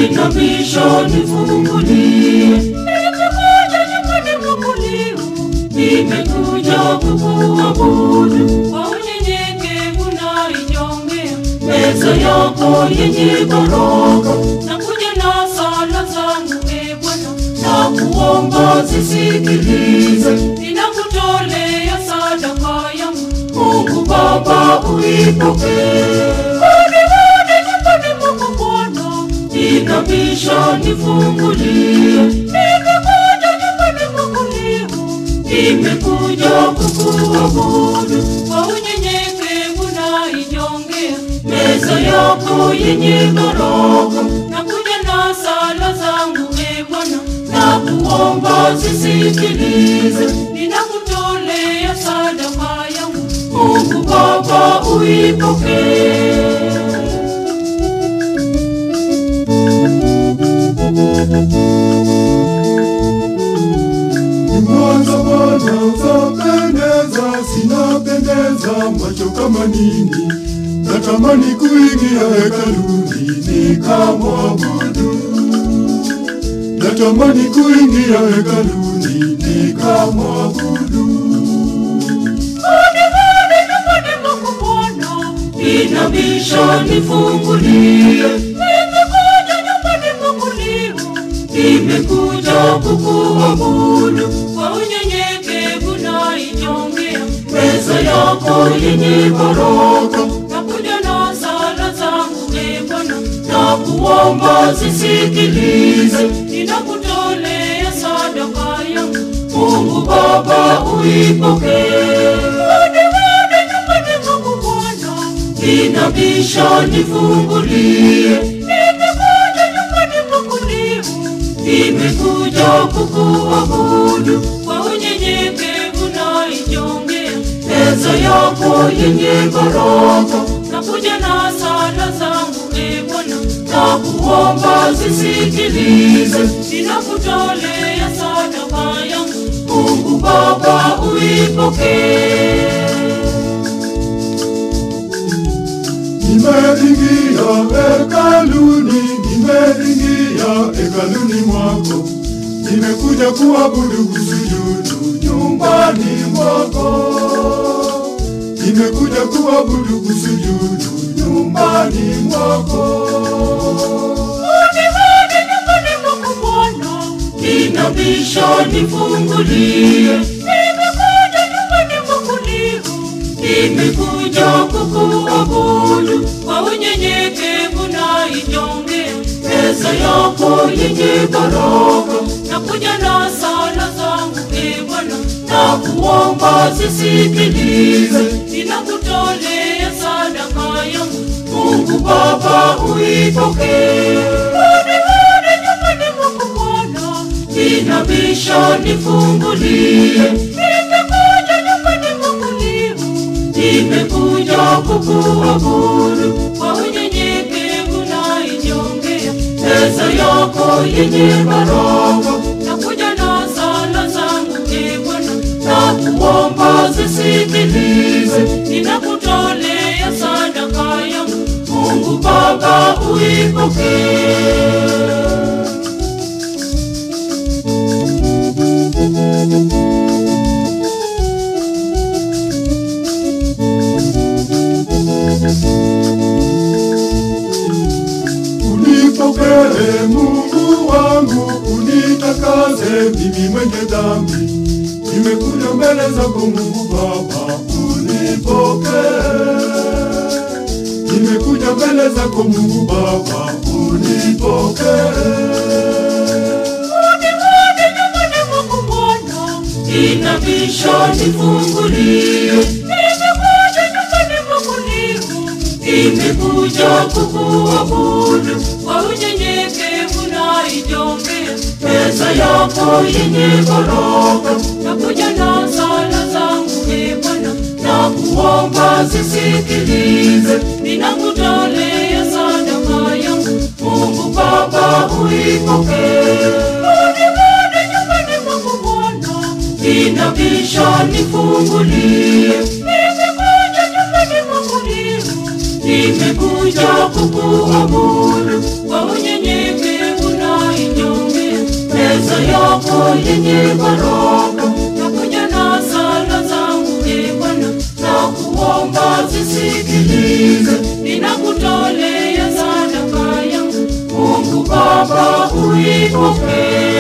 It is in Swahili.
inabisha nifungulie. Nimekuja nyumbani mwako leo, Nimekuja kukuabudu, kwa unyenyekevu na inyongea, meza yako yenye baraka, nakuja na sala zangu e Bwana, na kuomba zisikilize. ninakutolea sadaka yangu. Mungu Baba uipokee, Rudi, rudi nyumbani mwako Bwana, inabisha nifungulie. nimekuja nyumbani mwako leo, Nimekuja kukuabudu, kwa unyenyekevu na inyongea, meza yako yenye baraka, nakuja na sala zangu e Bwana, na kuomba zisikilize. ninakutolea sadaka yangu. Mungu Baba uipokee. Mwanza Bwana zapendeza, sinapendeza macho kama nini, natamani kuingia hekaluni nikamwabudu, natamani kuingia hekaluni nikamwabudu. Rudi, rudi nyumbani mwako Bwana, Inabisha nifungulie, nimekuja nyumbani mwako leo, nimekuja kukuabudu, kwa unyenyekevu na inyongea, meza yako yenye baraka, nakuja na sala zangu e Bwana, na kuomba zisikilize. ninakutolea sadaka yangu. Mungu Baba uipokee, Rudi, rudi nyumbani mwako Bwana, inabisha nifungulie, nimekuja nyumbani mwako leo, nimekuja kukuabudu, kwa unyenyekevu na inyongea, meza yako yenye baraka, nakuja na sala zangu e Bwana, na kuomba zisikilize. ninakutolea sadaka yangu. Mungu Baba uipokee, Nimeingia hekaluni, nimeingia hekaluni mwako, nimekuja kuabudu kusujudu nyumbani mwako, nimekuja kuabudu kusujudu nyumbani mwako. Rudi, rudi nyumbani mwako Bwana, inabisha nifungulie, nimekuja nyumbani mwako leo, nimekuja kukuabudu, kwa unyenyekevu na inyongea, meza yako yenye baraka, nakuja na sala zangu e Bwana, na kuomba zisikilize. ninakutolea sadaka yangu. Mungu Baba uipokee, Rudi, rudi nyumbani mwako Bwana, inabisha nifungulie, nimekuja nyumbani mwako leo, nimekuja kukuabudu, kwa unyenyekevu na inyongea, meza yako yenye baraka, nakuja na sala zangu e Bwana, na kuomba zisikilize. ninakutolea sadaka yangu. Mungu Baba uipokee. Unipokee Mungu wangu, unitakase mimi mwenye dhambi. Nimekuja mbele zako Mungu Baba, unipokee. Nimekuja mbele zako Mungu Baba, unipokee. Rudi, rudi nyumbani mwako Bwana, Inabisha nifungulie, nimekuja nyumbani mwako leo, nimekuja kukuabudu, kwa unyenyekevu na inyongea, meza yako yenye baraka, nakuja na sala zangu e Bwana, na kuomba zisikilize. ninakutolea sadaka yangu. Mungu Baba uipokee, Rudi, rudi nyumbani mwako Bwana, inabisha nifungulie, nimekuja nyumbani mwako leo, nimekuja kukuabudu, kwa unyenyekevu yako yenye baraka nakuja na sala zangu e Bwana, na kuomba zisikilize. ninakutolea sadaka yangu Mungu Baba uipokee